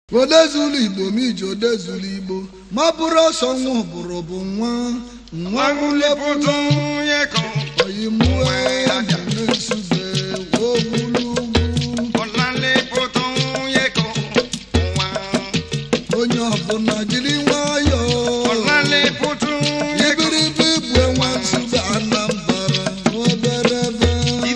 odezulu igbo ma iji odezulu igbo ma bụrụ ọsọ nwa ọbụrụ bụ nwa nwa nwulepụta oyimue na-esuze ogwulugwu onye ọbụla jiri nwayọọ ibiribe igwe nwa nsụbe anambara n'obere ebe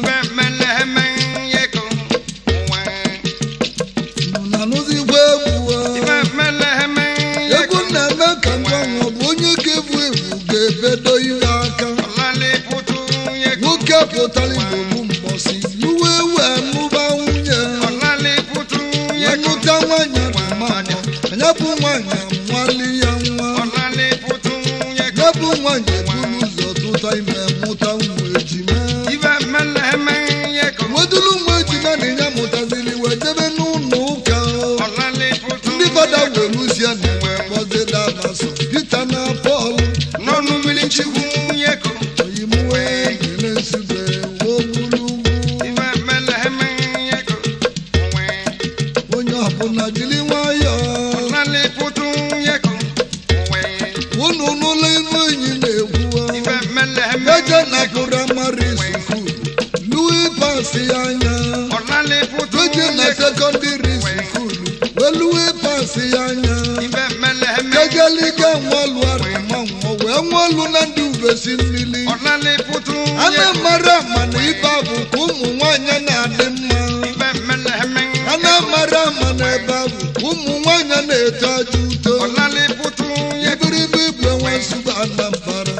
na n'ụzikwa egwu egwu na-eme ka ngwanwe bụ onye ga-ebu ebu ga-ebedo ihe aka nwoke pụtara igbo bụ mbọsị luwe wee mụba nwunye ya nụta nwanyị bụ mmadụ anya bụ nwanyị nwali ya nwa ya bụ nwanyị eburu ụzọ tụta ime mụta ụmụ ejima weduru ụmụ ejima na ya mụtaziri wee jebe n'ụlọ ụka ndị fada weruzie na wee kpọzida abaso pita na pọl n'ọnụ mmiri chukwu oyimuwe nyere nsube ogwulugwu onye ọbụla jiri nwayọọ unu n'ụlọ iru enyi na-ekwu eje na praịmarị skul luwe pasị anya eje na sekọndịrị skul weluwe pasị anya kegeliga nwalu arụmanwụ wee nwalu na ndị ubesi mmiri ana mara ama na ibe bụ ka ụmụ nwanyị na-adị mma ana mara ama na ebe ahụ ka ụmụ nwanyị na-eto aja uto ibiribe igwe nwa nsụgbe anambara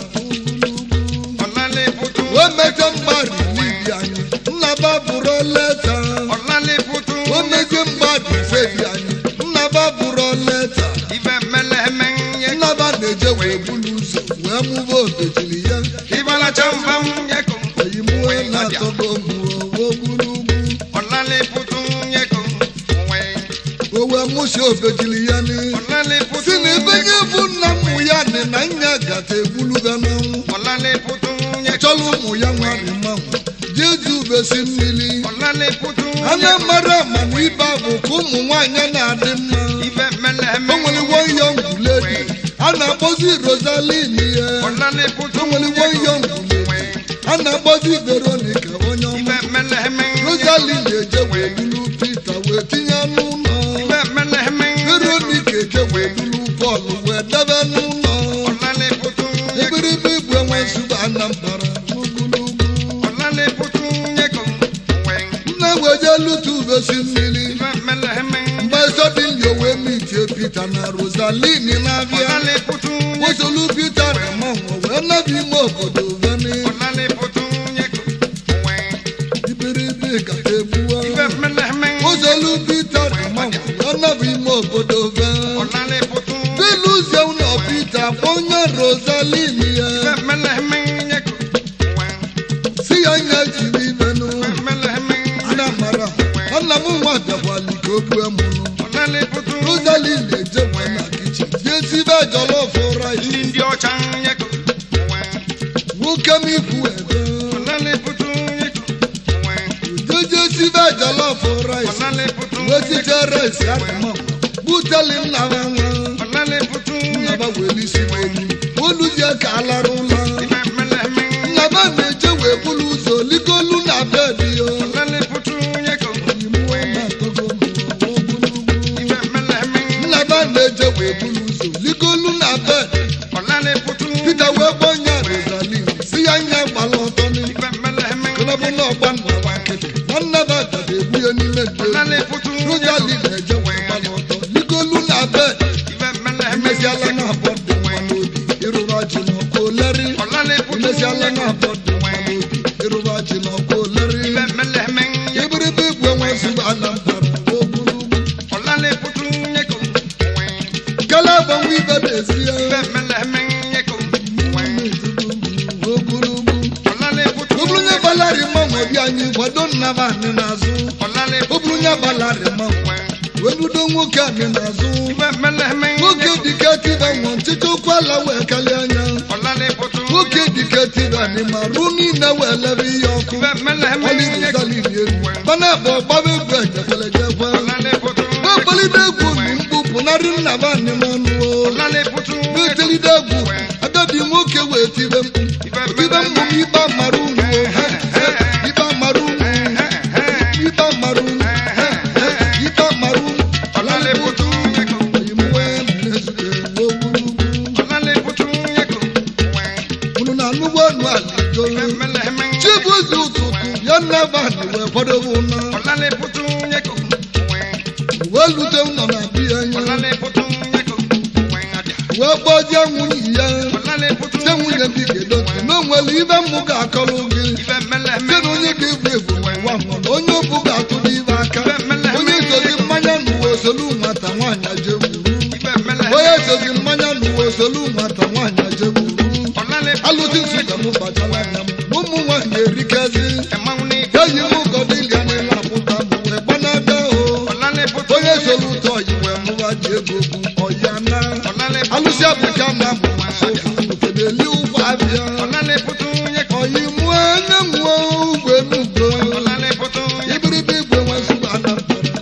wee mejọ mgbari n'ibi anyị nnaba bụrụ leta o meje mgbadi febi anyị nnaba bụrụ leta nnaba na-eje wee bulu ụzọ wee mụba obejiri ya oyimuwe na-atọba omuo ogburugwu o wee mụsi obejiri ya ni si na ebe nye bụ nna mmụ ya nị na nya gata egbuluga n'ọnwụ chọrọ ụmụ ya nwari mmanwụ jeju ubesi mmiri anya mara ama na ibe bụ ka ụmụ nwanyị na-adị mma o nwere woyo ngwuledi a na-akpọzi rosalin ya o nwere woyo ngwuledi a na-akpọzi veronica onye ọma rosalin eje wee bulu pita wee tinye n'ụlọ veronica eje wee bulu pọl wee debe n'ụlọ ebiribe igwe nwe nsụba anambara n'ogologo nna wee jee lụta ubesi mmiri mgbe sọdịnyo wee mitie pita na rosalin na-abịa wosolu pita na mmanwụ wee nabi ime obodo veni ibiribe gata egbuwa wosolu pita na mmanwụ wee nabi ime obodo veni biluzie ụlọ pita kpọnye rosalin ya si ya nye jiri ibenu ana mara nna m nwa bịakwali ka o gbue mụnụ rosalin ejekwa na kichin jesibe jọlọf rice ndị ọcha nyekọ nwoke m ikwu ebe jejesibe jọlọf rice wetite rice adịmọ buteli nnaba nwa nnaba welisi olu oluzie ka alara ụla nnaba na-eje wee bulu ụzọ ligolu na bedi yo Oyimuwe na-atọgo mmụọ ogologo. nnaba na-eje wee bulu ụzọ ligolu na bedi pita wee gbọnya rosalin si ya nya gbala ọtọ ni kọlọbụ na ọgba nna nwa nkịtị nwanne ba dada egbu ya n'ime nde rosalin na-eje wee gbala ọtọ ligolu na bedi emeziala na abọ dị nwa n'obi ịrụrụ ajị n'ọkụ oleri emeziala na abọ dị nwa n'obi ịrụrụ ajị n'ọkụ oleri ibiribe igwe nwa ozugbo anambara ogologo kala agbanwe ibe na-esi ya ogologo obulunye balari mmanwụ obi anyị kwado nnaba anyị n'azụ obulunye balari mmanwụ weludo nwoke anyị n'azụ nwoke dike tiba nwa ntịtị okwu ala wee kalị anya nwoke dike tiba anyị ma rụ niile wee lebe ihe ọkụ ọlịrụzalin elu mana bụ ọgbaba egwu ejekwele jekwe n'okpalide egwu pụnarị nna ba anyị n'ọnụ o na-etelide egwu agadi nwoke wee tibe mkpu tibe mkpu m ikpe mara unu o ikpe mara unu ikpe mara unu ikpe mara unu oyimuwe na-ezute ogwurugwu unu na-anụgbu ọnụ aligo chibuzi ụtụtụ ya nnaba anyị wee kwadobe ụna wee lute ụlọ na biya ya wee kpọzie nwunye ya site nwunye gị ga-edote na o nwere ibe mmụ ga-akọrọ gị site na onye ga-ebu ebu n'ụwa nwụrụ na onye ọbụ ga-atụ n'ibe aka onye sozi mmanya n'ụwa osolu nwata nwaanyị ajegburu onye sozi mmanya n'ụwa osolu nwata nwaanyị ajegburu alụsị nsụka m kpachara anya m na ụmụ nwaanyị erikezi eyi m ụgọdịlia n'elu apụta m wee gbanada o onye soro ụtọ yi wee mụba ji ego bụ ọya na alụsị abụka na mụkedeli ụgbọ abịa ọyi mụọ ene mụọ ugwe n'ugbo ibiribi igwe nwezigbo anapụtara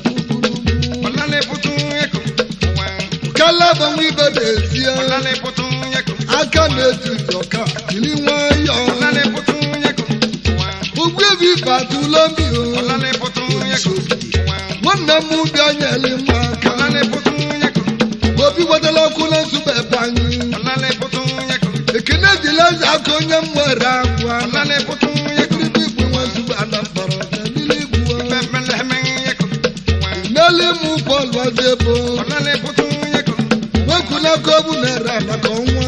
kalaba nwa ibe na-ezie aka na-etuzi ọka jiri nwayọọ ugwu ebi batụlomi o nwanne m bịa nyere m aka obi gbadala ọkụ na nzube ebe anyị ekene ejila eze aka onye m nwere agwa ibiribi igwe nwezigbo anapụtara n'elili igwe n'elu ịmụ bọọlụ ọzọ ebo nwekwula ka ọ bụ na-ere ala ka ọnwa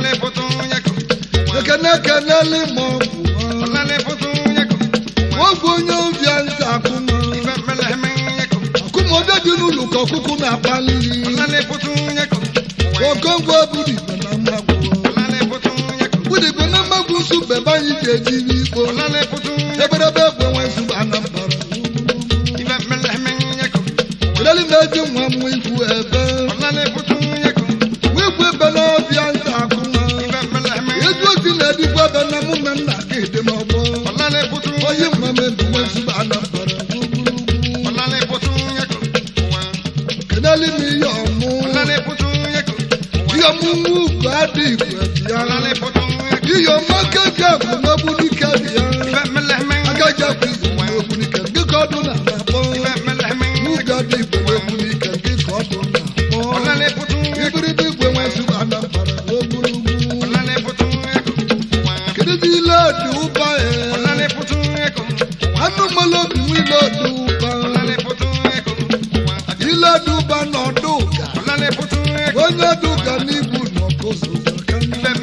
ekene ekenela ịma ọgwụ ọgwụ onye ọbịa nza akụma akụma ọbịa dị n'ụlọ ka ọkụkụ na-akpali okongwu budibe na mmagwụ budibe na mmagwụ nsụbe be anyị ji eji n'ikpo eberebe egbe nwe nsụbe anambara eleli na-eji nwa m ikwu ebe wikwu ebe n'ọbịa nza akụma eju ozi na-edigbo ebe na mụ na nna gị dị n'ọgbọ onye mma m ebe nwe nsụbe anambara keneli m ihe ọmụ ihe ọmụ nwa ugwu adị igwe ya ihe ọma keke bụ n'ogbu dike dị ya agaghị akwa izu n'ogbu dike gị ka ọdụ na na-akpọ n'ụga dị igwe n'ogbu dike gị ka ọdụ na-akpọ ibiribi igwe nwe nsụbe anambara n'ogburugwu kedụzi ile dị ụba ya anụ mmanụ obi nwe ile dị ụba ile dị ụba na ọdụ ụga onye dị ụga n'ibu n'ọkụ zụzụ aka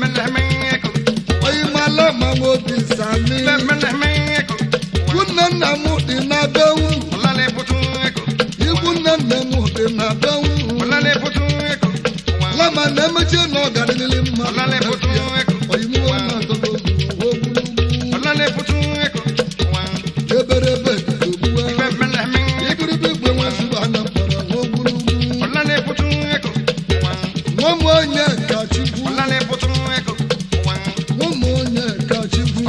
onye mala ma nwe obi nsani ikwu nne nna m dị na be unu ikwu nne nne m dị na be unu lama na emechie na ọ gadịrịrị mma oyimuwe na-atọ n'ogwu eberebe dịgogbuwe ibiribi igwe nwezigbo anapụtara n'ogwurugwu nwa m onye ka chukwu nwa m onye ka chukwu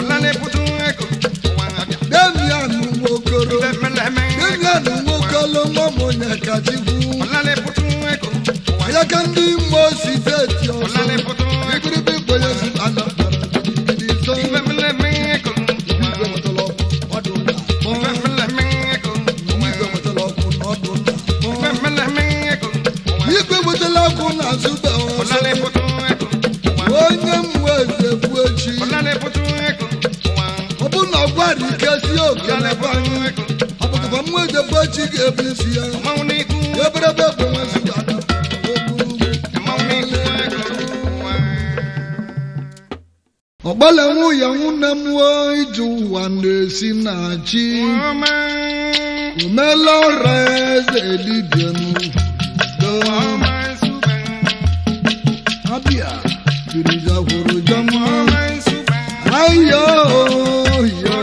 demian nwokoro demian nwokolo nwa m onye ka chukwu ya ka ndị imo steeti ọzọ ibiribi igwe nyezigbo anapụtara gidigidi so igwe nwetara ọkụ ọdụ na-akpọ igwe nwetara ọkụ n'ọdụ na-akpọ igwe nwetara ọkụ na nzube ọzọ onye mmụọ eze bụ echi ọ bụ na ọgwara ike si okele be anyị ọ bụkwa mmụọ eze bụ echi ga-ebu isi ya eberebe bụ nwezigbo ọgbala nwunye nwunne m nwee ije ụwa na-esi na chi omela ọra eze dibịa n'udo abịa birija kwuru jọma ayo yo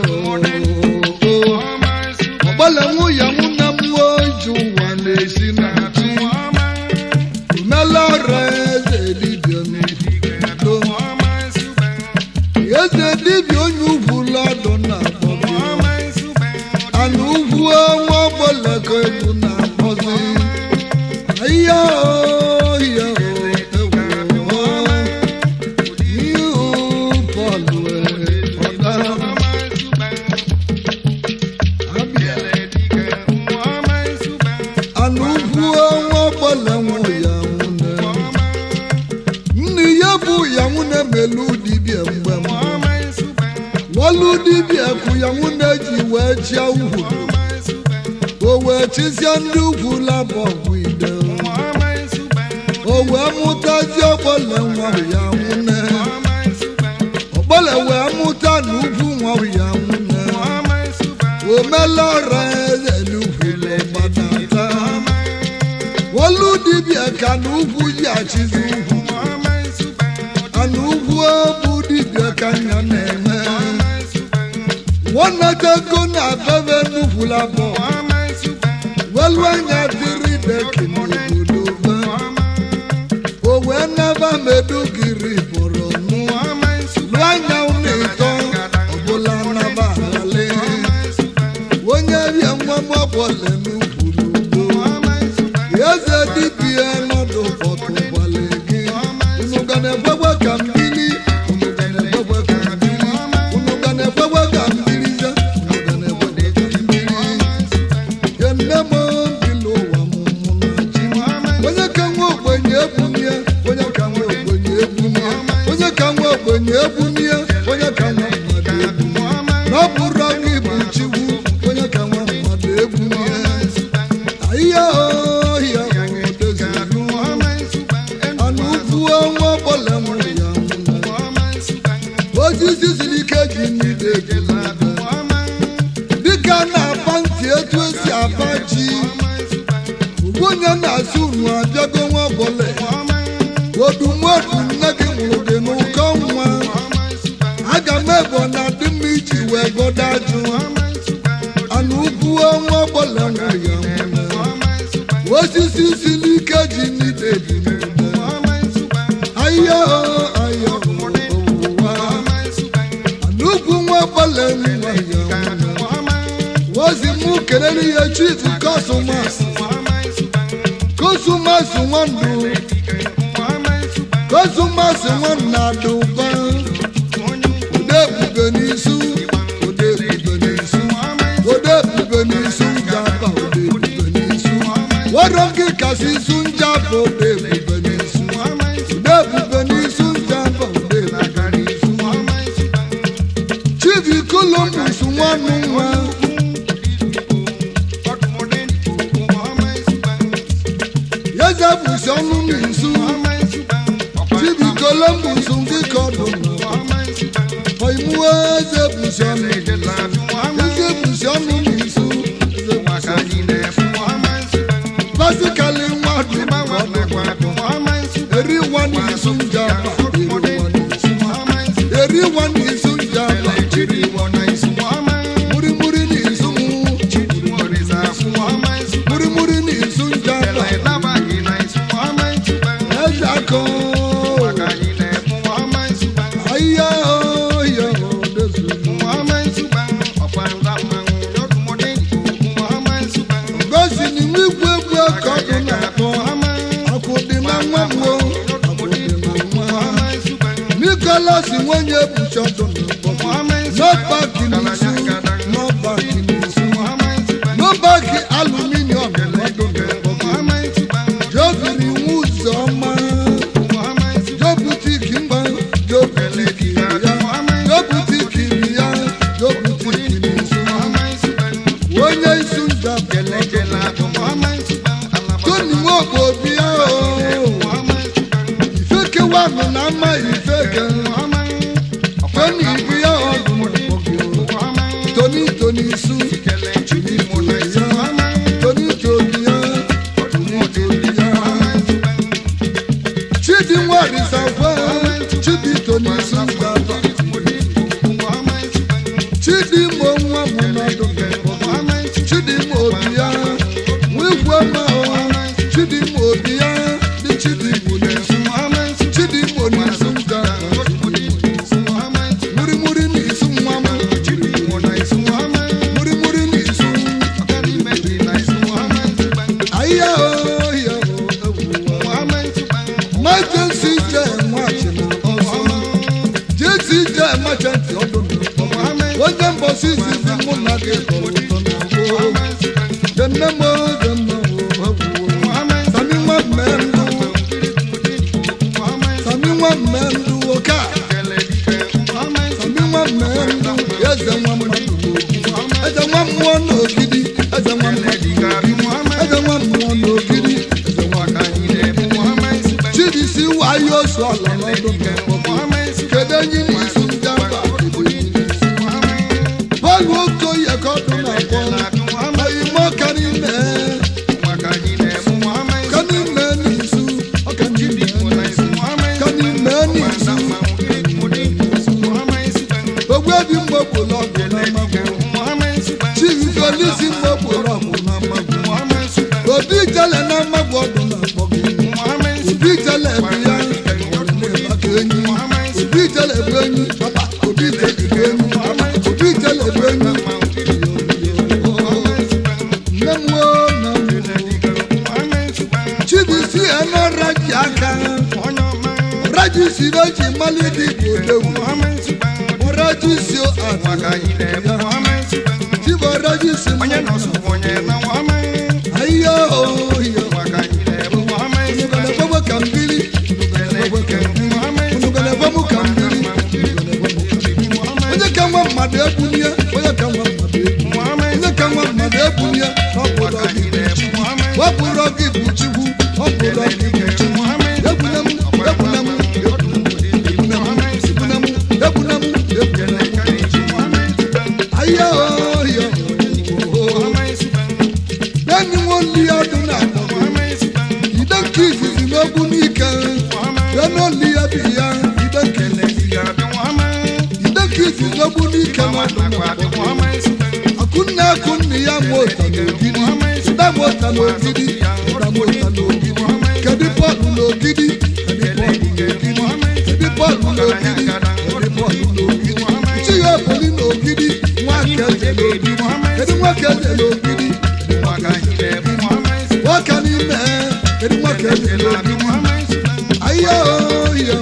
ọgbala nwunye nwunne m nwee ije ụwa na-esi na chi omela ọra eze dibịa n'udo eze dibịa onye ugwu lọdụ na-akpọbi ana ugwu nwa ọgbọlọkọ egwu na-akpọzi melu dibịa mgbe mbụ wọlụ dibịa kụ ya nwunye ji wee chia ugwu o wee chịsịa ndị ugwu labọ bụ ide o wee mụtazi ọgbọle nwa ya nwune ọgbọle wee mụta na ugwu nwa ya nwune omela ọra eze n'ugwu lọgbadata wọlụ dibịa ka na ugwu ji achịzi ugwu ana ugwu bụ dibịa ka nya na-eme nwanatago na bebe nnukwu labọ welu anya dịrị deki n'obodo be o wee naba medugiri bụrụ nụ lụ anya ụlọ ịtọ ọbụla naba alale onye bịa nwa mọbọle n'ugwu n'ugbo eze dibịa nọdụ bọtụbale gị unu ga na-egbegbe ka mmiri unu ga na-egbegbe ka mmiri unu ga na-egbegbe ka mmiri ze unu ga na-egbegbe ka mmiri ya nne m bila ụwa m mụ na ji onye ka nwa ogbenye ebunye onye ka nwa ogbenye ebunye onye ka nwa ogbenye ebunye onye ka nwa mmadụ ebunye na ọ bụrụ gị bụ chiwu onye ka nwa mmadụ ebunye ahịa ọhịa odezelu anụ ukwu ọnwa ọbụla nwere ya nwụna osisi siri ike ji niile dịka na-apa ntị etu esi apa ji onye na-asị unu abịago nwa ọbụla odumọdụ nne gị mụrụ gị n'ụkọ nwa aga m ebo na dị mma iji wee godo ajụ anụ ukwu ọnwa ọbụla nwere ya nwụna osisi siri ike ji niile dị n'ugbo ahịa ahịa ụwa n'ugwu nwa ọbụla nwa ya nwụna ozi mụ kelere ihe chief kọsụmas kọsụmas nwandụ kọsụmas nwanna dụba ode ebube n'isu ode ebube n'isu ode ebube n'isu njaba ode ebube n'isu wọrọ gị kasị isu njaba ode ebube n'isu ode ebube n'isu njaba ode ebube n'isu chief columbus nwanụ nwa yeze bụsi ọnụ n'isu chief columbus ndị kọdụ ọimuwe eze bụsi ọnụ eze bụsi ọnụ n'isu basikali nwadụ eri nwa n'isu njaba eri nwa n'isu njaba murimuri n'isu mụ murimuri n'isu njaba eze akọ ahịa ọhịa odezulu gosi n'ime igwe egwu ka ọ dị na-akpọ akwụ dị na nwa mwo akwụ dị na nwa nikolas nwunye buchọdụ n'ọbaki n'isu n'ọbaki n'isu n'ọbaki aluminium ọdụ joviri nwa ụzọ ọma jobutiki mgba jobutiki ya jobutiki ya jobutiki n'isu onye isu njabụ toni nwogbo obi ya ifeke wanụ na ama ifeke toni ibu ya ọdụ toni toni isu toni tobi ya toni tobi ya chidi nwarisakwe chidi toni isu njaba chidi mo nwa mụ n'ọdụ chidi mo obi ya nwigwe ma chidi mo obi ya dị chidi mo n'isu chidi mo n'isu njaba murimuri n'isu nwa m murimuri n'isu ahịa ohia ewuwa majensi je nwachi na ọzọ jesi je machantị ọdụ onye mbọsi izizi mụ na gị kọrọ ụtọ na gboo jenne m jenne ewuwo sami nwa mmendụ sami nwa mmendụ oke a bụ ya maka enyi obi itele bụ enyi papa obi itele bụ enyi obi itele bụ enyi nne m o na chibisi enọra ji aka raji siri oji mali dị bụ odogwu raji si ata chibo raji si onye nọsụ onye na nwame ayo oyo maka ile bụ nwame unu gana ka mbili unu gana egwemu ka mbili onye ka nwa mmadụ ebunye onye ka nwa mmadụ ebunye onye ka nwa mmadụ ebunye ọpụrụ gị bụ chukwu ọpụrụ gị bụ chukwu ọpụrụ gị bụ chukwu egbuna m egbuna m egbuna m egbuna m egbuna m egbuna m ayo oyo bẹ́ẹ̀ni wọ́n lé ọdún náà lọ́wọ́ ìdán kí ìfìfì lọ́gùn ní ìkẹ́ bẹ́ẹ̀ni wọ́n lé ẹbí ya ìdán kí ìdán kí ìfìfì lọ́gùn ní ìkẹ́ lọ́dún náà akunna akunni ya mota n'ogidi da mota n'ogidi da mota n'ogidi kedu bọọlụ n'ogidi kedu bọọlụ n'ogidi kedu bọọlụ n'ogidi kedu bọọlụ n'ogidi chi ya ebuli n'ogidi nwa keze n'ogidi kedu nwa keze n'ogidi nwoke n'ime kedu nwa keze n'ogidi ayo yo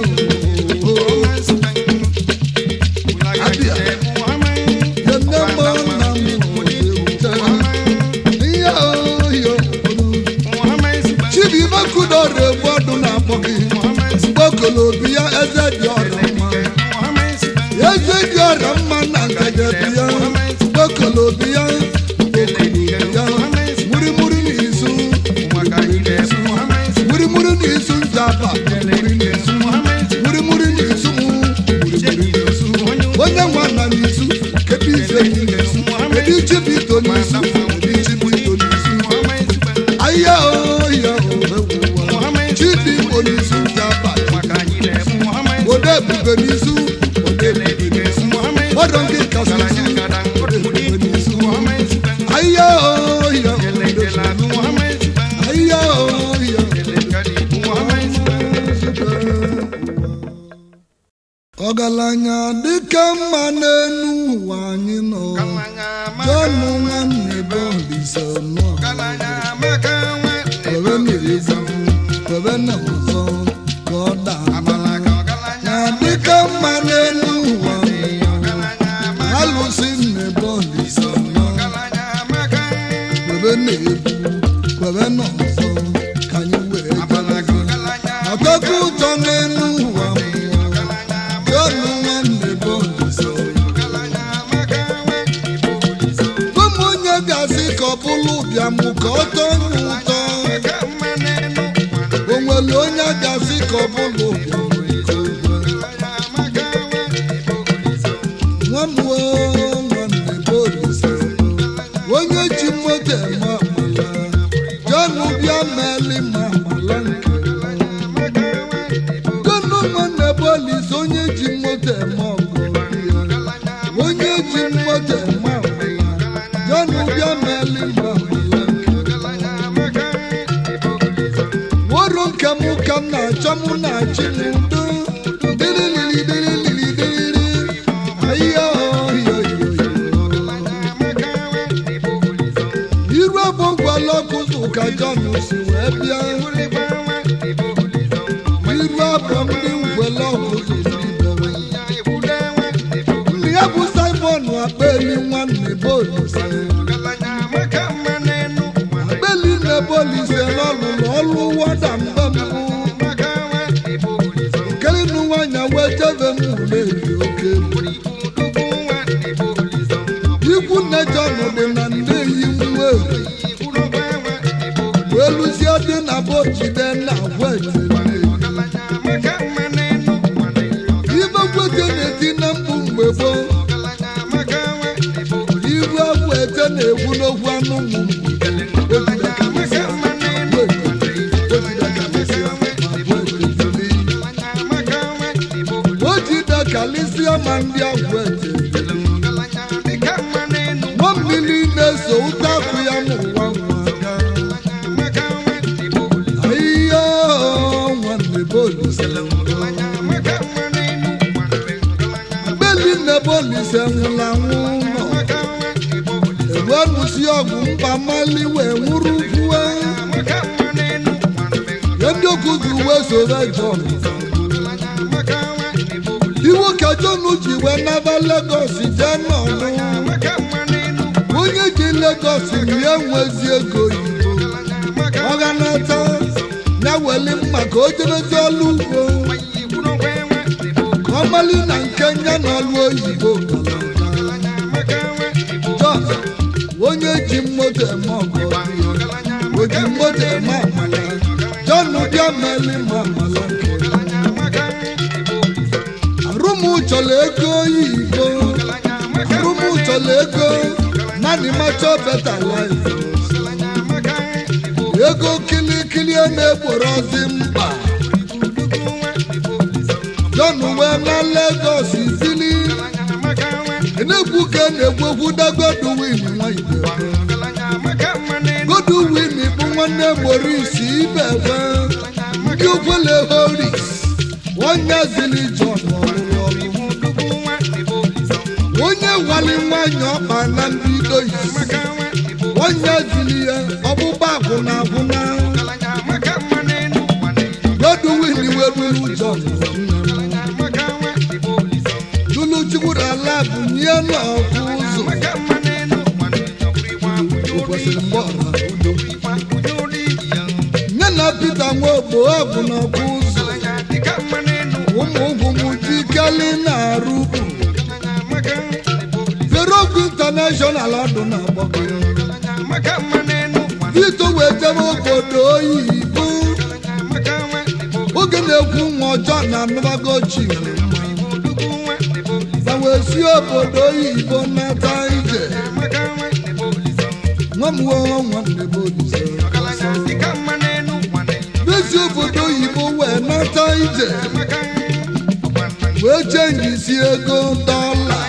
yenne mo na mo ewute ihe oyo chibi mekudọrọ egbu ọdụ na-akpọ gị mgbe okolobi ya eze dị ọrọ mma eze dị ọrọ mma na ngaje dị ya mgbe okolobi ya mgbe okolobi ya murimuri n'izu murimuri n'izu njaba murimuri n'izu murimuri n'izu mu murimuri n'izu onye nwa na n'izu kedu ize gị n'izu kedu chibi ito n'izu kedu chibi ito n'izu ahịa ohia ohewu chidi igbo n'izu njaba ode ebube n'izu ode ebube n'izu ọdọ nke kasị n'izu ode ebube n'izu ahịa ohia ahịa ohia ọgaranya dịka mma n'elu ụwa anyị nọ jọnụ nwanne bụ Olise nọ kwebe n'efu kwebe na ọzọ ka ọ daa na dịka mma n'elu ụwa alụsị nne bụ Olise nọ kwebe n'efu kwebe na ọzọ ka anyị wee jalago ọtọkụ ụtọ n'elu ụwa jọnụ nwanne bụ Olise ụmụ onye ga-asị ka ọ bụrụ ụbịam ka ọ tọọ nụ ụtọ o nwere onye ga-asị ka ọ bụrụ ụbịam nwa m woo nwanne bụ Olise onye ji moto eme amala jọnụ bịa meli ma amala nke jọnụ nwanne bụ Olise onye ji moto eme ọgọ onye ji moto eme amala jọnụ bịa meli ma amala nke woro nke m ka m na-achọ mụ na-achị n'udo dịrịlịrị dịrịlịrị dịrịrị ahịa ohio iru abụ gwala ọkụ ụka jọn si wee bịa iru abụ ndị ngwele ọkụ ndị ya bụ simon akpeli nwanne bụ Olise akpeli na ebe Olise n'ọlụlụ ọlụ wada mba mbụ kelinu nwanyị wee jebe m ụlọeli oke ikwu nne John dị na nne yi nwa wee lụzie dị na bo jide na agwa etele ibe gwete na-eti na mkpu mgbe gboo iru agwa ete na-egwu n'okwu anụ ụmụ o jide kalisia ma ndị agwa ete nwa mmiri na-eso ụta akụ ya n'ụwa nwa aga ahịhịa nwanne nebe olise beli nebe olise nwụrụ anwụ nọ ewe nụsi ọgwụ mba mali wee nwụrụ kwuwe ya ndị okuzi uwe soro jọn iwu ka jọn ji wee naba legos jee n'ọlụ onye ji legos ya nwezi ego oyibo ọ ga nata ya weli mma ka o jebezi ọlụ ugbo ka ọ mali na nke ya na ọlụ oyibo jọn onye ji moto eme ọgọ o ji moto eme amala jọn bịa meli ma amala nke arụmụ chọrọ ego oyibo arụmụ chọrọ ego mani macho beta life ego kilikili na-egboro ozi mkpa John wee na Lagos zili na-egwu ka na-egwu egwu da Godwin nwa ibe Godwin bụ nwanne Maurice Ibebe ndị ukwele Horis onye zili John ọlụlụ ọlụ onye wali nwanyị ọkpa na mbido isi onye zili ya ọgbụgba akwụna akwụna Godwin weruru John lulu chukwuru ala bụ nye n'ọkụ ụzọ kwesịrị mgbe ọra udo nye na Peter Nwogbo ọbụ n'ọkụ ụzọ ụmụ ugwu m jikeli na-arụ bụ Ferogwu International ọdụ na-agbakọ Vito wee jebe obodo oyibo oge na-ekwu nwa ọjọọ na anụbago chi na wee si obodo oyibo nata ije nwa m wee nwanne m olise n'ezi obodo oyibo wee nata ije wee chenjisi ego dọla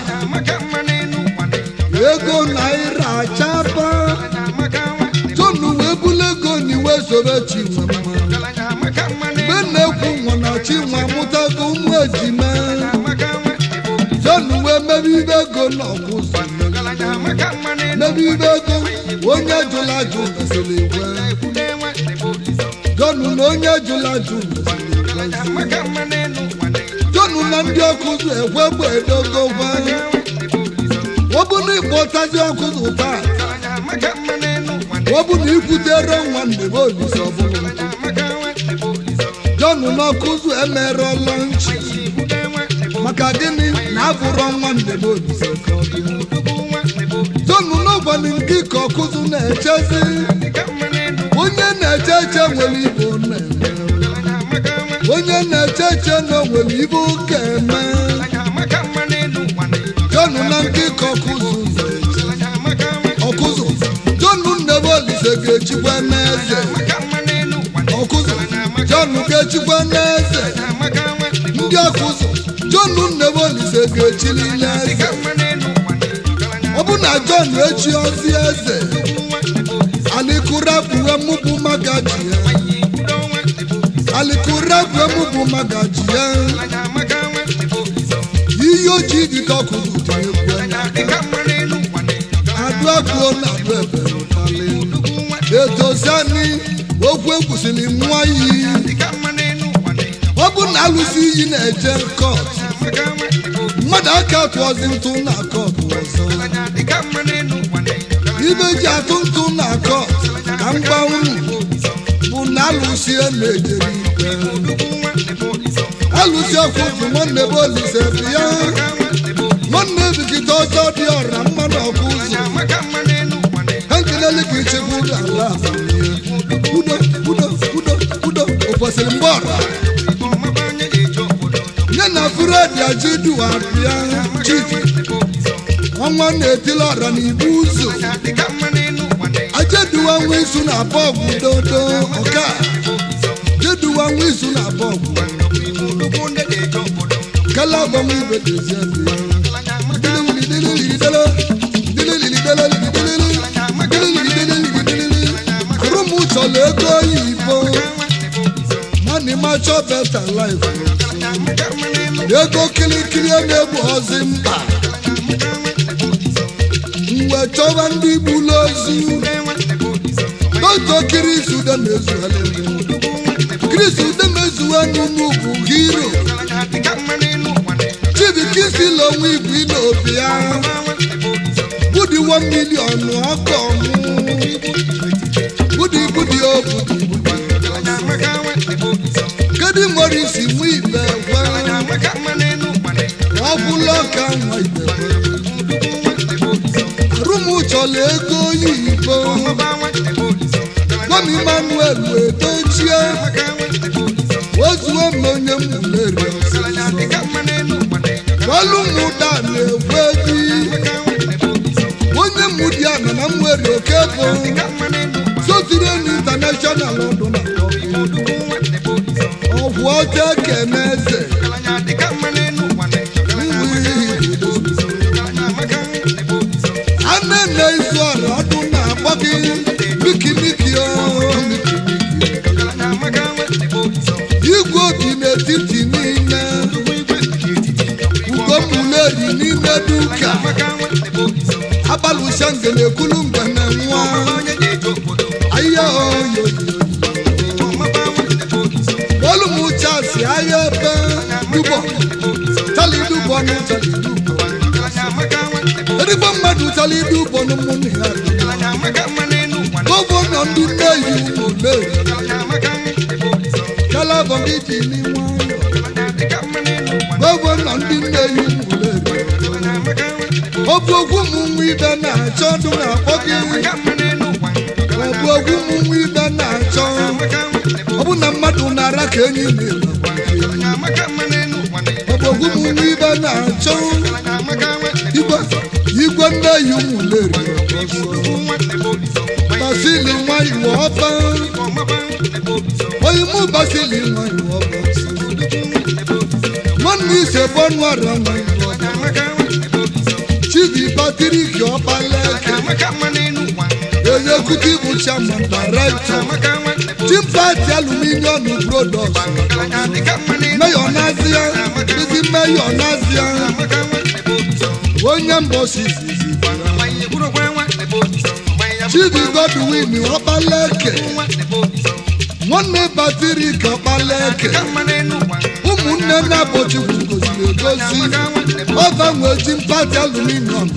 ego naira chapa tonu wee bulu ego n'iwe sobe chinwe mma mgbe na-ekwu nwa na chinwe amụtago ụmụ ejime tonu wee mebe ibe ego n'ọkwụzụ mebe ibe ego onye jụla ajụ mesịrị ekwe jonu na onye jụla ajụ mesịrị ekwe jonu na ndị ọkụzụ ekwe bụ edogo gwa ọ bụ na ịkpọtazi ọkụzụ taa ọ bụ na ikwutere nwanne m olise ọbụla jonu na ọkụzụ emerụọla nchi maka gịnị na abụrọ nwanne m olise ka ọ dị jonu n'ụbọchị nke ka ọkụzụ na-echezi onye na-eche eche nwere ibe ọ na-eme onye na-eche eche na o nwere ibe ụka eme jonu na nke ka ọkụzụ na-eche ọkụzụ jonu nnebe olise ga-echikwa n'eze ọkụzụ jonu ga-echikwa n'eze ndị ọkụzụ jonu nnebe olise ga-echili n'eze ọ bụ na jon echi ozi eze alikura bụ emụbụ magaji ya alikura bụ emụbụ magaji ya ihe ojii dị ka ọkụzụ dị egwu anya adụakwuo na adụ ebe ụtalị etozani okwu ekwusịrị nwa iyi ọ bụ na alụsị iyi na-eje kọt mmadụ aka tụọzi ntụ na kọt ọzọ ibe ji atụ ntụ na kọt ka mgba unu bụ na alụsị na-ejere ikpe alụsị ọkụ bụ nwanne bụ olise bịa nwanne bikita ọjọọ dị ọra mmanụ ọkụ ụzọ ha nkelele ka ichekwa ụlọ ala udo udo udo udo o kwesịrị mgbe ọra nye na furedi ajidu abịa chief ọnwa na-etili ọra n'ibu ụzọ ajeduwa nwa isu na bọọgwụ dodo ọka jeduwa nwa isu na bọọgwụ kalabọ m ibe dozie bịa arụm chọrọ ego oyibo mana ana m achọ beta life ego kirikiri na-egbu ozi mkpa mgbe chọba ndị gburu ozu Dr. Chris Udemezuelu Chris Udemezuelu n'ugwu hero Chibikisi lonwe ibu n'obi ya budi one million ọkọ mụ budi budi o budi kedu morisi nwe ibe gwa ọ bụla ka nwa ibe arụmụ chọrọ ego oyibo gwam Emmanuel edochie ozuo m onye mmụleri ọlụmụda na-ekwe di onye mmụdi a nọ na mwere oke bụ sotiren intanashọnal ọdụ na ọgwụ ọcha kene eze a na-eme izu ọrụ ọdụ na-akpọ gị mikimiki o igwe obi n'etiti niile ugommuleri n'ime duka abalụsha ngene ekulu ngene nwa ahịa oyo olumuchasi ahịa ebe dubo tali dubo nụ tali dubo erigbo mmadụ tali dubo nụ mụnụ ya gọvanọ ndị nneyi ụmụleri kalabọ ndị ji n'inwe gọvanọ ndị nneyi ụmụleri ọ bụ ogwu m nwa ibe na-achọ ọdụ na-akpọ gị ọ bụ ogwu m nwa ibe na-achọ ọ bụ na mmadụ na-ara ka enyi na-ela ọ bụ ogwu m nwa ibe na-achọ igwe igwe nne yi ụmụleri basili nwa iwe ọba onye mụ basili nwa iwe ọba nwanne ise bọnụ ara nwa iwe ọba chibi patrik ọbaleke executive chairman director chimpati aluminium products mayor nazia ndị mayor nazia onye mbọsi izizi chibi godwin ọbaleke nwanne patrik ọbaleke ụmụnne na-abọchikwu goziri egozi ọba nwee chimpati aluminium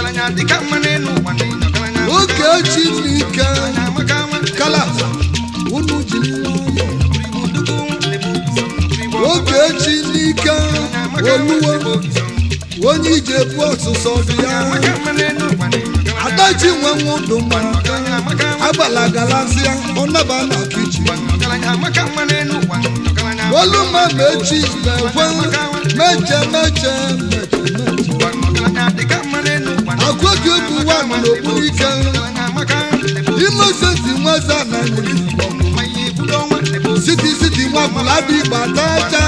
oge echi n'ike kalasa unu jiri nwayọ oge echi n'ike oluwo onye ije bụ ọsụsọ bịa adachi nwe nwụdụ mma agbalagalasịa ọnaba na kichin oluma mechi mekwe meche meche meche meche agụgị egwu wan n'okpuru ike imosenti nweza na siti siti nwa bụladị gbatacha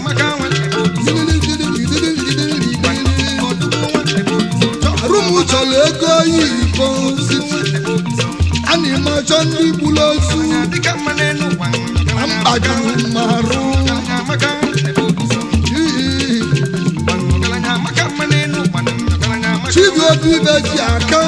arụmụ chọrọ ego oyibo siti ana ime ọchọ ndị gburu ozu na mkpajuru mmarụ chibi obi beji aka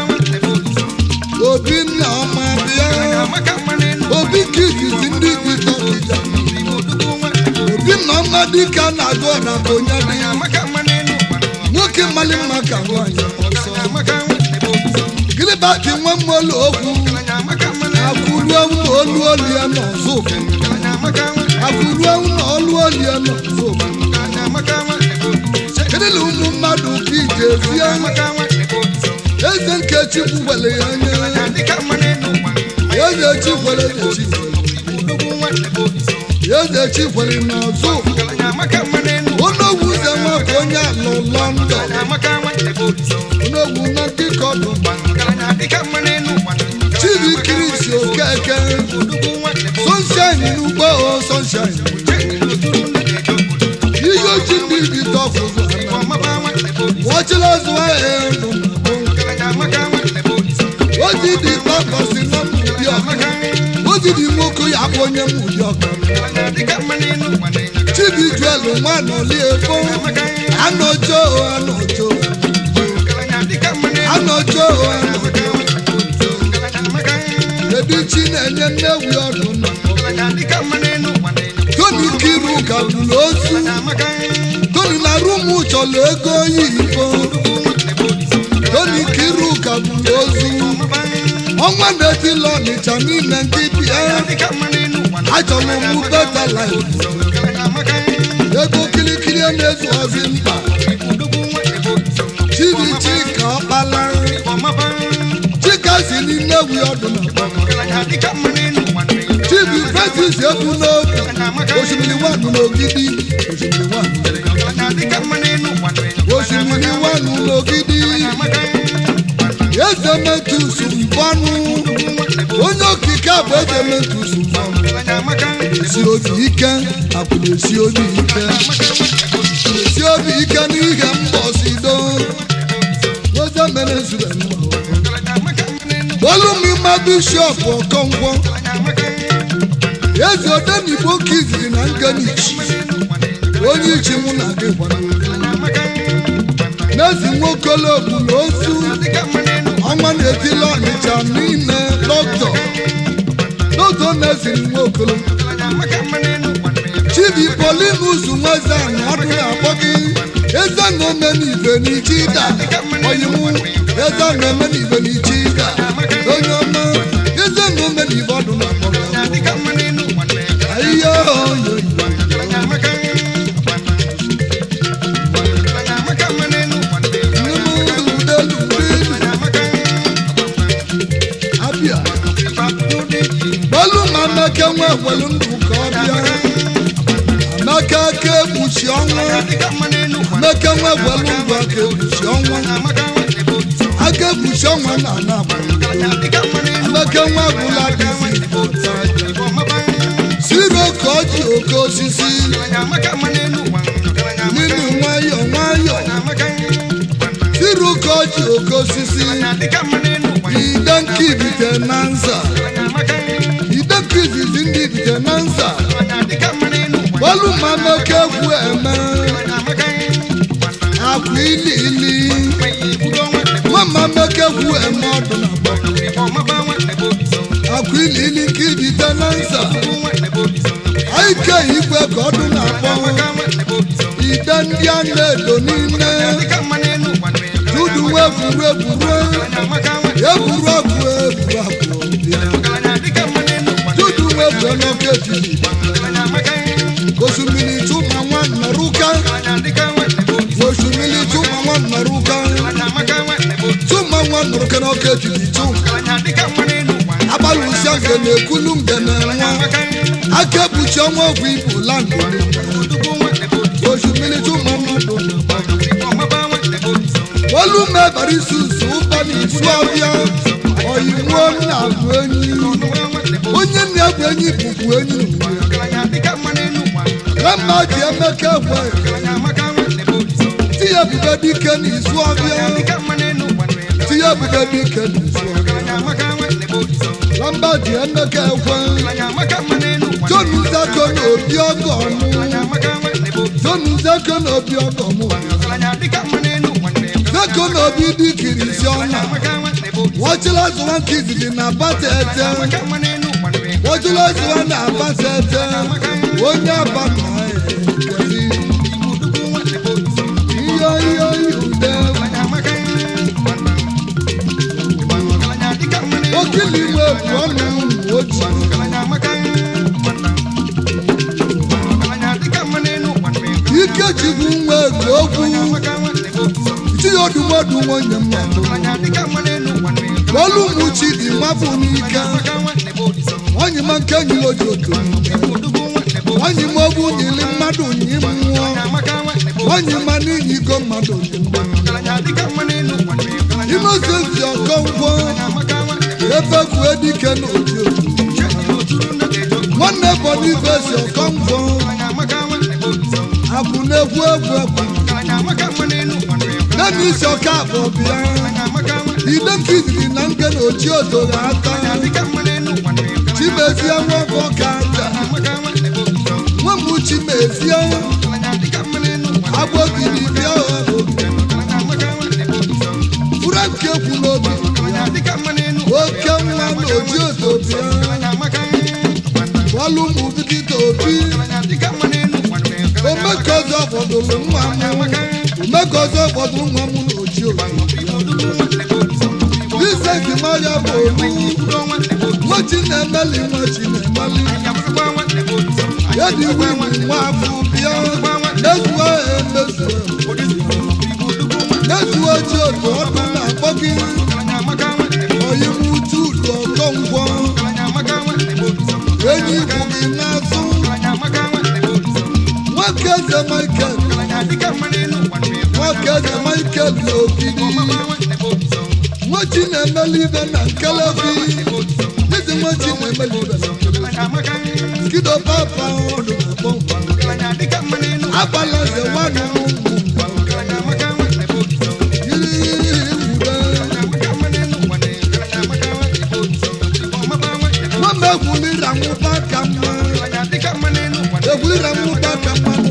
obi nna ọma bịa obi kikizi ndị dị tọkịja obi nna ọma dịka na-agụ ọra ka onye dị nwoke mmalị mma ka nwaanyị ọsọ gịlịbaki nwa mmolu okwu akwụruo na olu olu ya n'ọzọ akwụruo na olu olu ya n'ọzọ kedịla ụmụ mmadụ ka ije zie eze nke chikwuwele ya anya eze chikwere eze chikwere eze chikwere n'ọzọ onogwu ụzọ nwa ka onye alụ lọndọn onogwu na dịka ọdụ chibi kirisi okeke sunshine n'ugbo o sunshine ihe oji ndị dị tọfụ wọchịla ọzọ ahụ oji dị tọfọsi na mbi ọka oji ogidi nwoke ya bụ onye m ụdị ọkọ chibijuelu nwanọli ebo anọjo anọjo anọjo anọjo edi chi na-enye nnewi ọdụ nọ toni kiru gagburu ozu toni na rumu chọrọ ego oyibo toni kiru gagburu ozu ọnwa na-etila ọnịcha niile ndị bịa achọrọ m beta life ego kirikiri na-ezu ozi mkpa chiri chika ọkpala chika si nnewi ọdụ na chibi francis ebu n'obi osimiri wanụ n'ogidi osimiri wanụ osimiri wanụ n'ogidi eze metusu mbanụ onye okike bụ eze metusu mbanụ si obi ike akwụna esi obi ike esi obi ike n'ihe mbọsido oze mere nzube olumima bishọp ọkọngwọ eze odenigbo kiziri na ngenichi onye ichi mụ na gị gwara n'ezi nwokolobu na ozu ọnwa na-etili ọnịcha niile dọkịta n'otu na-eziri nwokolo chibi polinus nweze na ọdụ na-akpọ gị eze na omenive n'ichida oyiwu eze na omenive n'ichida onye ọma eze na omenive ọdụ na-akpọ gị ayiyo oyoyo abịa bọlụ ma amaka nwa ewelu ndụ ka ọ bịa amaka aka ekpuchi ọnwa amaka nwa ewelu ndụ aka ekpuchi ọnwa aka ekpuchi ọnwa na ana amaka nwa gwụla dịzi siro ka ọ ji oke osisi nínú nwayọ nwayọ siro ka ọ ji oke osisi ide nke ibite na nza ide nke izizi ndị ibite na nza bọlụ ma amaka egwu eme akwa ili ili nwa ma amaka egwu eme ọdụ na akwa ili ili nke ibite na nza aike igwe ka ọdụ na-akpọ ide ndị a na-edo niile dudu weburu eburu eburu abụ eburu abụ dudu weburu n'oke etiti osimiri chuma nwa nnaruka osimiri chuma nwa nnaruka chuma nwa nnaruka n'oke etiti chuma abalị usia nke na-ekulu ngene nwa aka ekpuchi ọnwa ọgwụ ibu landị osimiri chuma mmadụ olu mebara isi usu ụba na isu ọbịa oyiwo nna bụ enyi onye nna bụ enyi bụbu enyi kama ji emeka egwe tinye ebube dike na isu ọbịa tinye ebube dike na isu ọbịa lamba ji emeka egwe tonu zako na obi ọgọ mụ tonu zako na obi ọgọ mụ zako na obi dikiri isi ọnya wọchịla zụwa nke izizi na bata ete wọchịla zụwa na bata ete onye abata ihe ihe ihe ude okili iwe bụ ọnụ ụmụ ochie ikechukwu nwa egwu okwu chiyodumodu nwunye mmadụ olumuchi dị nwafọ n'ike onye ma nke nyiri oji oke onye ma ogbu nyiri mmadụ nyi mmụọ onye ma n'ihi iko mmadụ nyi mmụọ inozezi ọkọngwọ efekwu dike na oji oji nwanne bọdibesi ọkọngwọ abụ na-egwu egwu egwu nani isi ọka abụ bịa ide nkiziri na nke na oji odoro aka chibe chimezie nwafọ ka aja nwamụ chimezie agbọgiri bịa frank ekwu n'obi oke nwa na oji otobia gbalụ ụmụ bikita obi omekozo fọdụrụ nwa m omekozo fọdụrụ nwa m na oji obi diseki maria bụ olu nwachi na-emeli nwachi na-emeli yadi wini nwa afọ bịa ezuo emezuo ezuo ji otu ọdụ na-akpọ gị oyimutu ụlọ ọkọngwọ enyi ikwu gị n'azụ nwoke eze michael nwoke eze michael n'ogidi nwachi na-emeli ibe na nkelebi ezi nwachi na-emeli ibe na nkelebi skido papa ọdụ na-akpọ abalị eze nwanụ yiri yiri wube nwamba egwulira nwụba ka mma egwulira nwụba ka mma